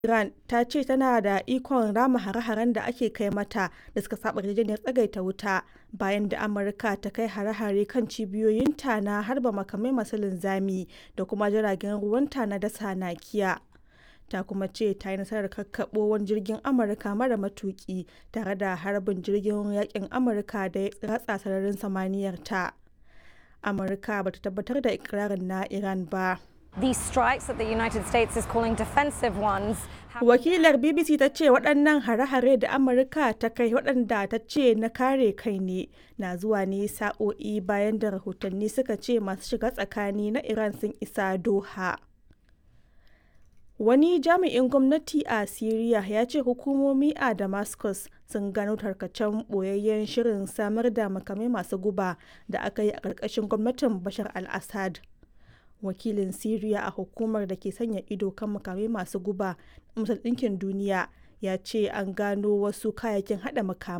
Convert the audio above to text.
Iran ta ce tana da ikon rama hare-haren da ake kai mata da suka saɓa yarjejeniyar tsagaita wuta bayan da Amurka ta kai hare-hare kan cibiyoyinta na harba makamai masu linzami da kuma jiragen ruwanta na dasa nakiya. Ta kuma ce ta yi nasarar kakkaɓo wani jirgin Amurka mara matuƙi tare da harbin jirgin yaƙin Amurka da ya ratsa sararin samaniyarta. Amurka ba ta tabbatar da ikirarin na Iran ba. These strikes that the United States is calling defensive ones. Wakilar BBC ta ce waɗannan hare-hare da Amurka ta kai waɗanda ta ce na kare kai ne na zuwa ne sa'o'i bayan da rahotanni suka ce masu shiga tsakani na Iran sun isa Doha. Wani jami'in gwamnati a Siriya ya ce hukumomi a Damascus sun gano tarkacen ɓoyayyen shirin samar da makamai masu guba da aka yi a ƙarƙashin gwamnatin Bashar al-Assad. wakilin Siriya a hukumar da ke sanya ido kan makamai masu guba na Majalisar Ɗinkin Duniya ya ce an gano wasu kayayyakin haɗa makamai